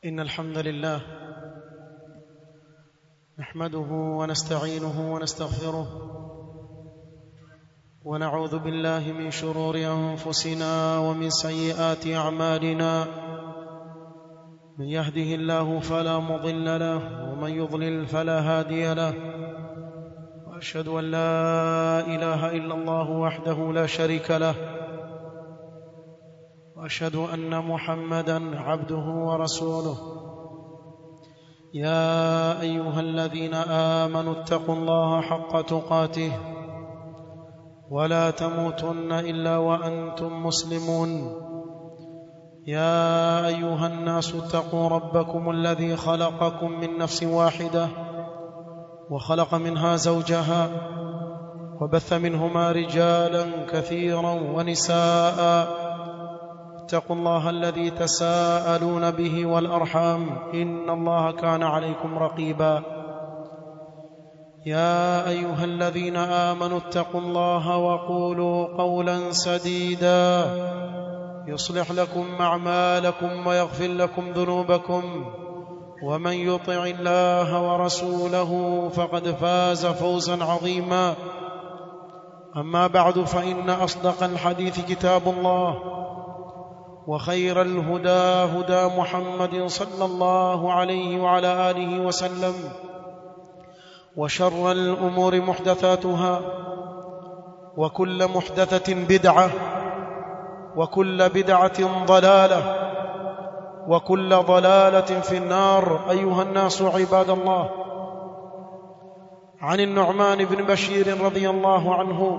إن الحمد لله نحمده ونستعينه ونستغفره ونعوذ بالله من شرور أنفسنا ومن سيئات أعمالنا من يهده الله فلا مضل له ومن يضلل فلا هادي له وأشهد أن لا إله إلا الله وحده لا شريك له واشهد ان محمدا عبده ورسوله يا ايها الذين امنوا اتقوا الله حق تقاته ولا تموتن الا وانتم مسلمون يا ايها الناس اتقوا ربكم الذي خلقكم من نفس واحده وخلق منها زوجها وبث منهما رجالا كثيرا ونساء اتقوا الله الذي تساءلون به والارحام ان الله كان عليكم رقيبا يا ايها الذين امنوا اتقوا الله وقولوا قولا سديدا يصلح لكم اعمالكم ويغفر لكم ذنوبكم ومن يطع الله ورسوله فقد فاز فوزا عظيما اما بعد فان اصدق الحديث كتاب الله وخير الهدى هدى محمد صلى الله عليه وعلى اله وسلم وشر الامور محدثاتها وكل محدثه بدعه وكل بدعه ضلاله وكل ضلاله في النار ايها الناس عباد الله عن النعمان بن بشير رضي الله عنه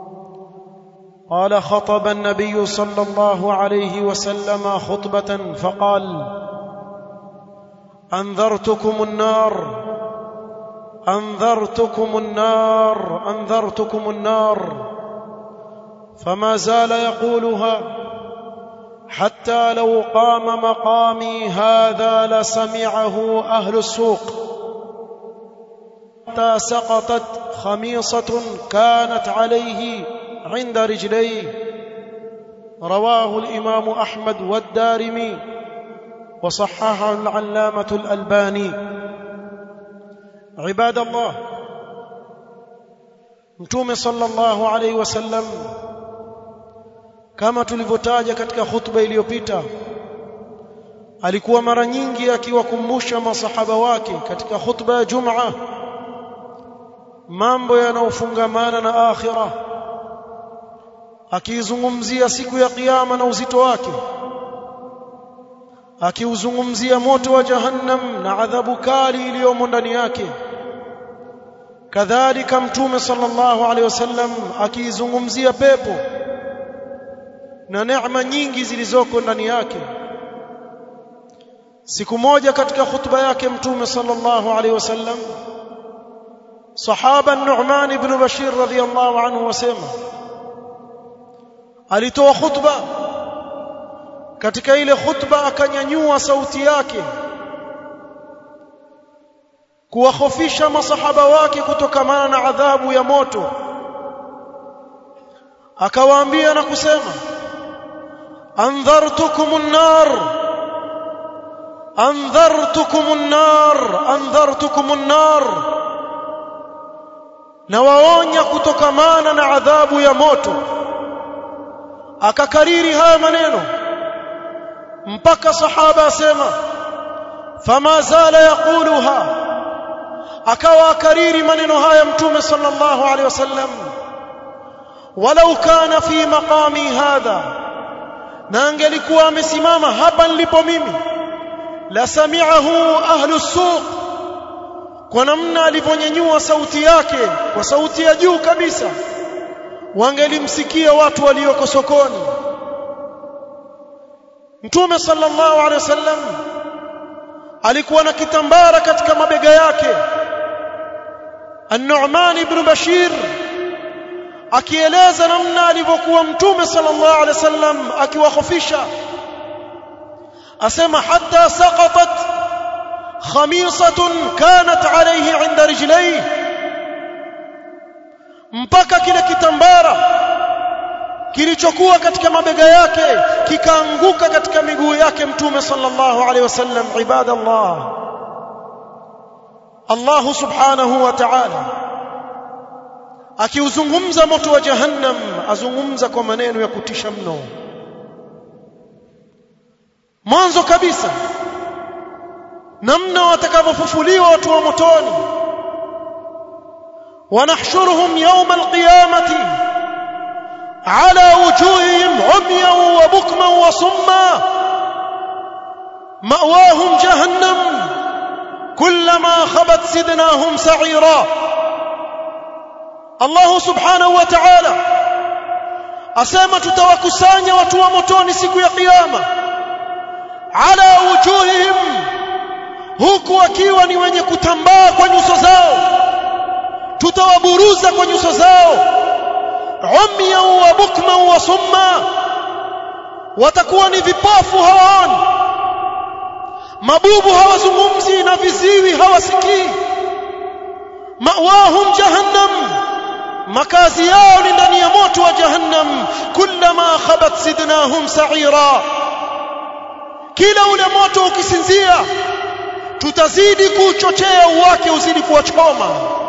قال خطب النبي صلى الله عليه وسلم خطبه فقال انذرتكم النار انذرتكم النار انذرتكم النار فما زال يقولها حتى لو قام مقامي هذا لسمعه اهل السوق حتى سقطت خميصه كانت عليه عند رجليه رواه الامام احمد والدارمي وصححه العلامه الالباني عباد الله mtume sallallahu alaihi wasallam kama tulivyotaja katika khutba iliyopita alikuwa mara nyingi akiwakumbusha masahaba wake katika khutba ya Jumaa mambo yanayofungamana na akhirah akiizungumzia siku ya kiyama na uzito wake akiuzungumzia moto wa jahannam na adhabu kali iliyomo ndani yake kadhalika mtume sallallahu alaihi wasallam akiizungumzia pepo na neema nyingi zilizoko ndani yake siku moja katika khutba yake mtume sallallahu alaihi wasallam sahaba Nu'man ibn Bashir radhiyallahu anhu wasema alitoa khutba katika ile khutba akanyanyua sauti yake kuwahofisha masahaba wake kutokamana na adhabu ya moto akawaambia na kusema andhartukum an-nar andhartukum an-nar andhartukum an-nar na waonya kutokamana na adhabu ya moto akakariri haya maneno mpaka sahaba asema fama zala yaquluha akawa akariri maneno haya mtume sallallahu alaihi wasallam walau kana fi maqami hadha na angelikuwa amesimama hapa nilipo mimi la sami'ahu ahlu suq kwa namna alivyonyanyua sauti yake kwa sauti ya juu kabisa wangelimsikia watu walioko sokoni Mtume sallallahu alaihi wasallam alikuwa na kitambara katika mabega yake An-Nu'man ibn Bashir akieleza namna alivyokuwa Mtume sallallahu alaihi wasallam akiwahofisha asema hatta saqatat khamisatun kanat alayhi 'inda rijlayhi mpaka kile kitambara kilichokuwa katika mabega yake kikaanguka katika miguu yake mtume sallallahu alaihi wasallam ibadallah Allah subhanahu wa ta'ala akiuzungumza moto wa jahannam azungumza kwa maneno ya kutisha mno mwanzo kabisa namna watakavyofufuliwa watu wa motoni ونحشرهم يوم القيامة على وجوههم عميا وبكما وصما مأواهم جهنم كلما خبت زدناهم سعيرا الله سبحانه وتعالى asema tutawakusanya watu wa motoni siku ya kiyama ala wujuhihim huku wakiwa ni wenye kutambaa kwa nyuso zao tutawaburuza kwa nyuso zao umya wa bukma wa summa watakuwa ni vipofu hawaoni mabubu hawazungumzi na viziwi hawasikii mawahum jahannam makazi yao ni ndani ya moto wa jahannam kullama khabat sidnahum sa'ira kila ule moto ukisinzia tutazidi kuchochea uwake uzidi kuwachoma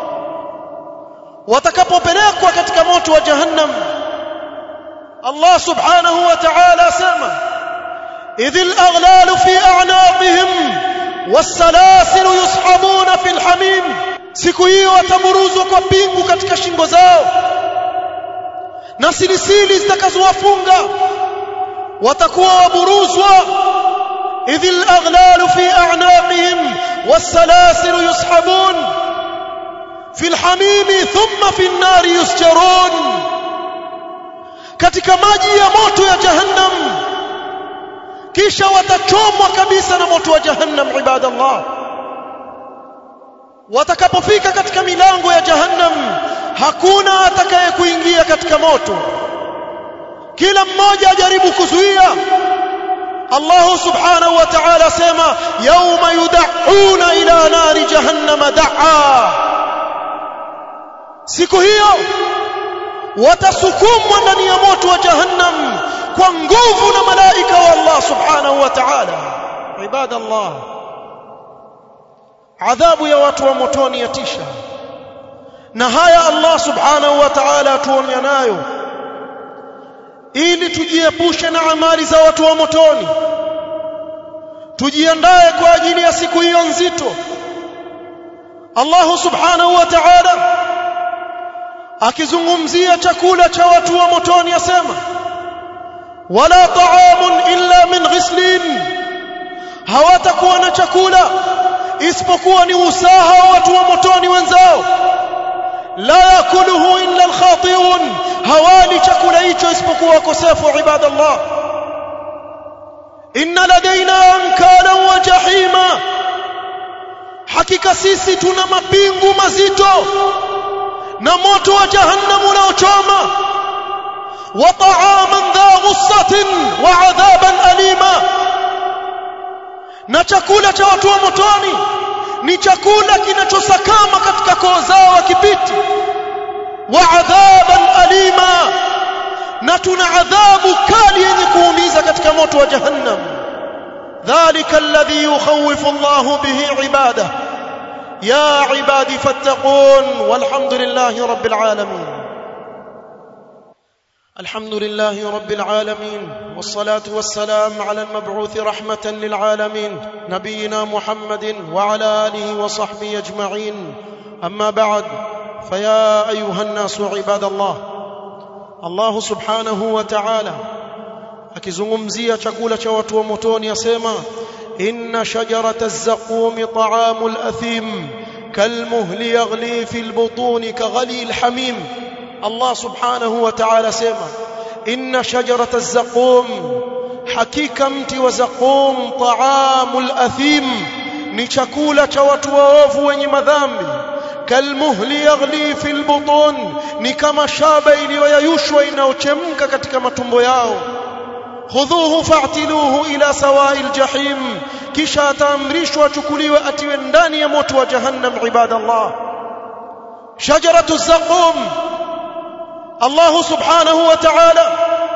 watakapopelekwa katika moto wa jahannam Allah subhanahu wa ta'ala asema idhil aghlalu fi a'naqihim was-salasil yushabuna fil hamim siku hiyo wataburuzwa kwa pingu katika shingo zao na silisili zitakazowafunga watakuwa waburuzwa idhil aghlalu fi a'naqihim was-salasil yushabun في الحميم ثم في النار يسجرون katika maji ya moto ya jahannam kisha watachomwa kabisa na moto wa jahannam ibadallah watakapofika katika milango ya jahannam hakuna atakaye kuingia katika moto kila mmoja ajaribu kuzuia Allah subhanahu wa ta'ala sema yawma yud'una ila nari jahannama da'a siku hiyo watasukumwa ndani ya moto wa jahannam kwa nguvu na malaika wa Allah subhanahu wa ta'ala ibadallah adhabu ya watu wa motoni yatisha na haya Allah subhanahu wa ta'ala atuonya nayo ili tujiepushe na amali za watu wa motoni tujiandae kwa ajili ya siku hiyo nzito Allah subhanahu wa ta'ala akizungumzia chakula cha watu wa motoni asema wala ta'amun illa min ghislin hawatakuwa na chakula isipokuwa ni usaha wa watu wa motoni wenzao la yakuluhu illa alkhati'un hawali chakula hicho isipokuwa wakosefu ibadallah inna ladaina ankala wa jahima hakika sisi tuna mapingu mazito na moto wa jahannam unaochoma wa ta'aman dha ghussatin wa adhaban alima na chakula cha watu wa motoni ni chakula kinachosakama katika koo zao wakipiti wa adhaban alima na tuna adhabu kali yenye kuumiza katika moto wa jahannam dhalika alladhi yukhawifu Allahu bihi ibadahu يا عبادي فاتقون والحمد لله رب العالمين الحمد لله رب العالمين والصلاة والسلام على المبعوث رحمة للعالمين نبينا محمد وعلى آله وصحبه أجمعين أما بعد فيا أيها الناس عباد الله الله سبحانه وتعالى akizungumzia chakula cha watu wa motoni asema إن شجرة الزقوم طعام الأثيم كالمهل يغلي في البطون كغلي الحميم الله سبحانه وتعالى سيما إن شجرة الزقوم حقيقة مت وزقوم طعام الأثيم نشكولة وتواف ونمذامي كالمهل يغلي في البطون نكما شابا إلي ويشوى إنه تشمك كتك متنبو ياو khudhuhu fa'tiluhu ila sawa'il jahim kisha ataamrishwa achukuliwe atiwe ndani ya moto wa jahannam ibadallah shajaratu zaqum Allah subhanahu wa ta'ala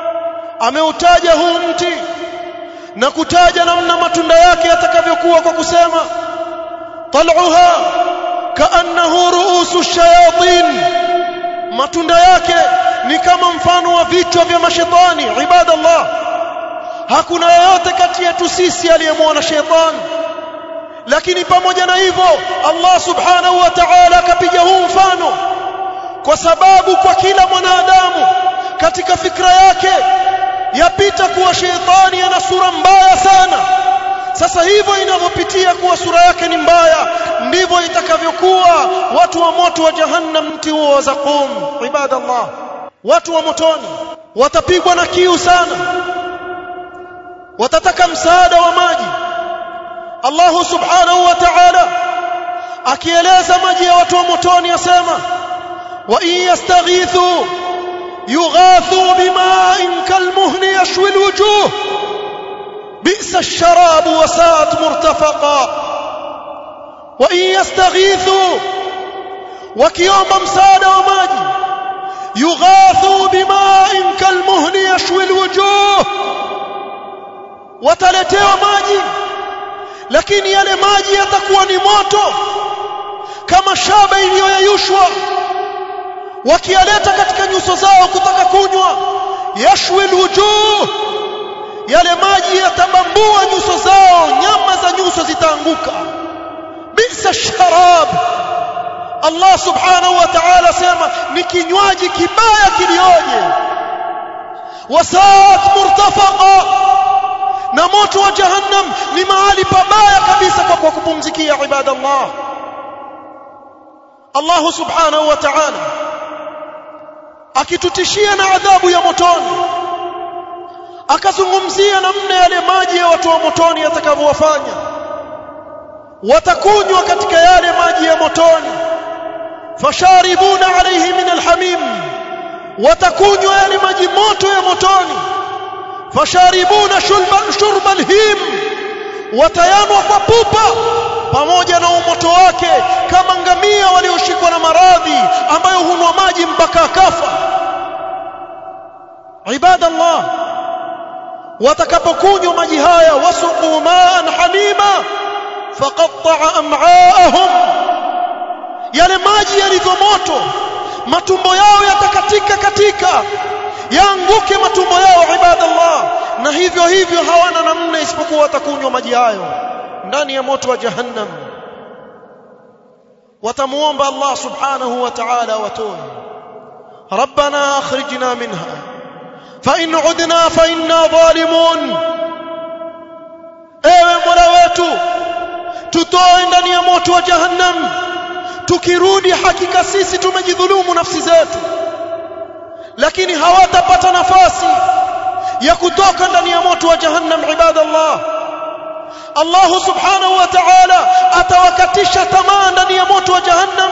ameutaja huu mti na kutaja namna matunda yake yatakavyokuwa kwa kusema tal'uha kaannahu ru'usu shayatin matunda yake ni kama mfano wa vichwa vya mashetani ibadallah hakuna yeyote kati yetu sisi aliyemwona shetani lakini pamoja na hivyo Allah subhanahu wa ta'ala akapiga huu mfano kwa sababu kwa kila mwanadamu katika fikra yake yapita kuwa shetani ana sura mbaya sana sasa hivyo inavyopitia kuwa sura yake ni mbaya ndivyo itakavyokuwa watu wa moto wa jahannam mti huo wa zaqum ibadallah watu wa motoni watapigwa na kiu sana watataka msaada wa maji Allah subhanahu wa ta'ala akieleza maji ya watu wa motoni asema wa in yastaghithu yughathu bima'in kalmuhli yashwi alwujuh bi'sa ash-sharabu wa sa'at murtafaqa wa in yastaghithu wakiomba msaada wa maji yughathu bima'in kalmuhli yashwi alwujuh wataletewa maji lakini yale maji yatakuwa ni moto kama shaba iliyoyeyushwa wakiyaleta katika nyuso zao kutaka kunywa yashwi alwujuh yale maji yatabambua nyuso zao nyama za nyuso zitaanguka bisa sharab Allah subhanahu wa ta'ala sema ni kinywaji kibaya kilioje wasaat murtafaqa na moto wa jahannam ni mahali pabaya kabisa kwa kwa kupumzikia ibadallah Allah subhanahu wa ta'ala akitutishia na adhabu ya motoni akazungumzia namna yale maji ya watu wa motoni yatakavyowafanya watakunywa katika yale maji ya motoni fasharibuna alayhi min alhamim watakunywa yale maji moto ya motoni fasharibuna shurba shurba alhim watayanwa kwa pupa pamoja na umoto wake kama ngamia walioshikwa na maradhi ambayo hunwa maji mpaka akafa ibadallah watakapokunywa maji haya wasuqu ma'an hamima faqatta'a am'aahum yale maji yalivyo moto matumbo yao yatakatika katika yaanguke matumbo yao ibadallah na hivyo hivyo hawana namna isipokuwa watakunywa maji hayo ndani ya moto wa jahannam watamuomba Allah subhanahu wa ta'ala watoe ربنا اخرجنا منها فإن عدنا فإنا ظالمون ewe mola wetu tutoe ndani ya moto wa jahannam tukirudi hakika sisi tumejidhulumu nafsi zetu lakini hawatapata nafasi ya kutoka ndani ya moto wa jahannam ibadallah Allah subhanahu wa ta'ala atawakatisha tamaa ndani ya moto wa jahannam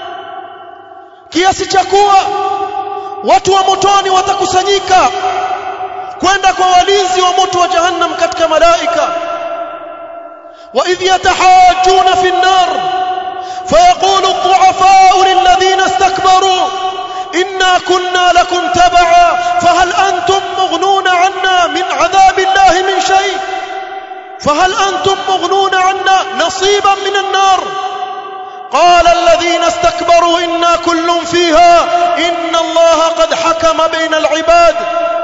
kiasi cha kuwa watu wa motoni watakusanyika kwenda kwa walinzi wa moto wa jahannam katika malaika wa idh yatahajjuna fi an-nar فيقول الضعفاء للذين استكبروا إنا كنا لكم تبعا فهل أنتم مغنون عنا من عذاب الله من شيء فهل أنتم مغنون عنا نصيبا من النار قال الذين استكبروا إنا كل فيها إن الله قد حكم بين العباد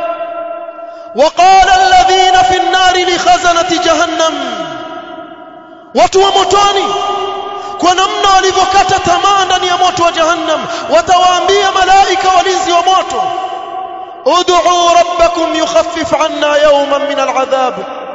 وقال الذين في النار لخزنة جهنم وتومتوني kwa namna walivyokata tamaa ndani ya moto wa jahannam watawaambia malaika walinzi wa moto ud'u rabbakum yukhaffif 'anna yawman min al'adhab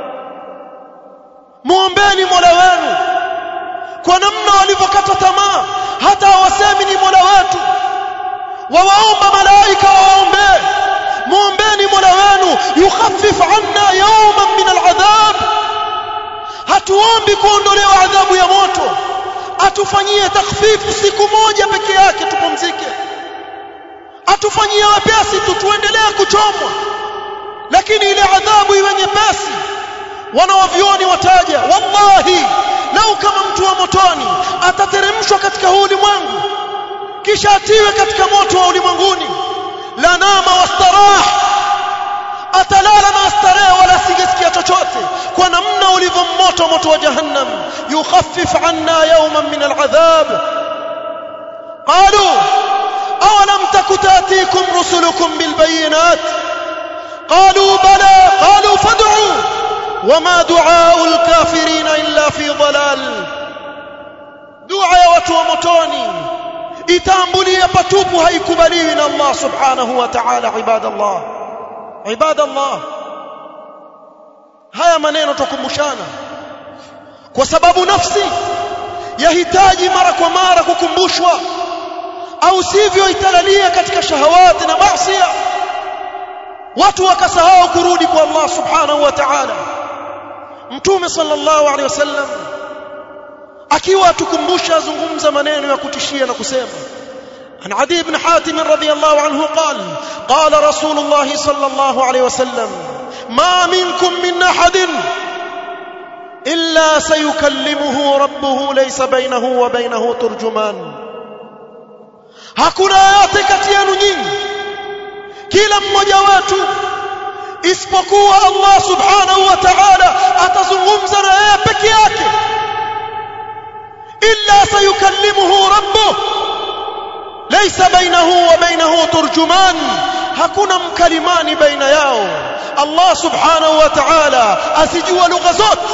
muombeni mola wenu kwa namna walivyokata tamaa hata hawasemi ni mola wetu wawaomba malaika waombee muombeni mola wenu yukhaffif 'anna yawman min al'adhab hatuombi kuondolewa adhabu ya moto atufanyie takhfifu siku moja peke yake tupumzike atufanyie wepesi tu tuendelee kuchomwa lakini ile adhabu iwe nyepesi wanawavyoni wataja wallahi lau kama mtu wa motoni atateremshwa katika huu ulimwengu kisha atiwe katika moto wa ulimwenguni la nama wastarah atalala na starehe wala singesikia chochote kwa namna ulivyo moto moto wa jahannam yukhaffif anna yawman min al'adhab qalu awalam takutatikum rusulukum bilbayinat qalu bala qalu fad'u wama du'a'u alkafirina illa fi dhalal dua ya watu wa motoni itaambulia patupu haikubaliwi na Allah subhanahu wa ta'ala ibadallah ibadallah haya maneno tukumbushana kwa sababu nafsi yahitaji mara kwa mara kukumbushwa au sivyo italalia katika shahawati na maasi watu wakasahau kurudi kwa Allah subhanahu wa ta'ala mtume sallallahu alaihi wasallam akiwa atukumbusha azungumza maneno ya kutishia na kusema عن عدي بن حاتم رضي الله عنه قال قال رسول الله صلى الله عليه وسلم ما منكم من احد الا سيكلمه ربه ليس بينه وبينه ترجمان hakuna yote kati yenu nyinyi kila mmoja wetu isipokuwa Allah subhanahu wa ta'ala atazungumza na yeye peke yake illa sayukallimuhu rabbuh laysa bainahu wa bainahu turjuman hakuna mkalimani baina yao Allah subhanahu wa ta'ala asijua lugha zote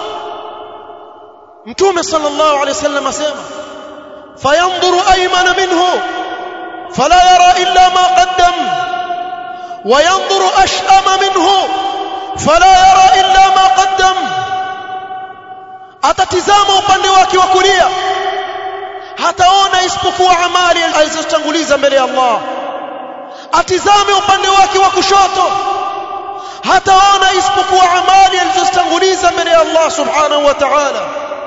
mtume sallallahu alayhi wasallam asema fayanzuru aymana minhu fala yara illa ma qaddam وينظر أشأم منه فلا يرى إلا ما قدم atatizama upande wake wa kulia hataona isipokuwa amali alizotanguliza mbele ya Allah atizame upande wake wa kushoto hataona isipokuwa amali alizotanguliza mbele ya Allah subhanahu wa ta'ala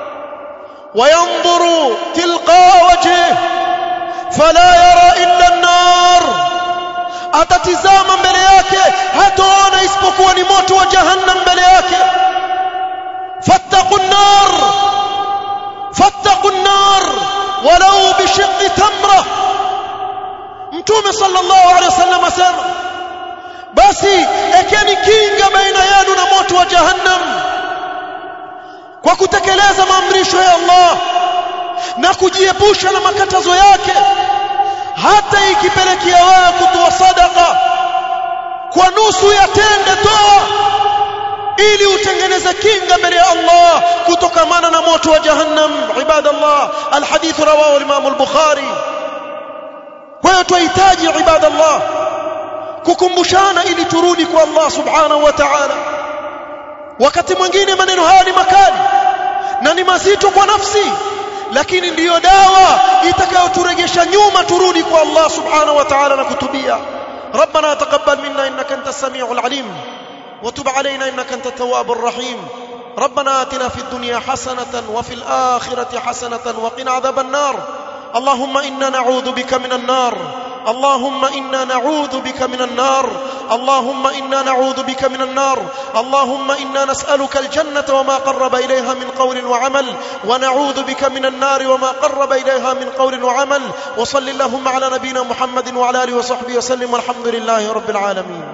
وينظر تلقاء وجهه فلا يرى إلا النار atatizama mbele yake hataona isipokuwa ni moto wa jahannam mbele yake fattaqun nar fattaqun nar walau bishiqqi tamra mtume sallallahu alaihi wasallam asema basi ekeni kinga baina yenu na moto wa jahannam kwa kutekeleza maamrisho ya Allah na kujiepusha na makatazo yake hata ikipelekea wewe kutoa sadaka kwa nusu ya tende toa ili utengeneze kinga mbele ya Allah kutokamana na moto wa jahannam ibadallah alhadith rawahu al-imam al-bukhari kwa hiyo tunahitaji ibadallah kukumbushana ili turudi kwa Allah subhanahu wa ta'ala wakati mwingine maneno haya ni makali na ni mazito kwa nafsi lakini ndiyo dawa itakayoturegesha nyuma turudi kwa Allah subhanahu wa ta'ala na kutubia ربنا تقبل منا انك انت السميع العليم وتب علينا انك انت التواب الرحيم ربنا آتنا في الدنيا حسنة وفي الآخرة حسنة وقنا عذاب النار اللهم إنا نعوذ بك من النار اللهم إنا نعوذ بك من النار اللهم إنا نعوذ بك من النار اللهم إنا نسألك الجنة وما قرب إليها من قول وعمل ونعوذ بك من النار وما قرب إليها من قول وعمل وصل اللهم على نبينا محمد وعلى آله وصحبه وسلم والحمد لله رب العالمين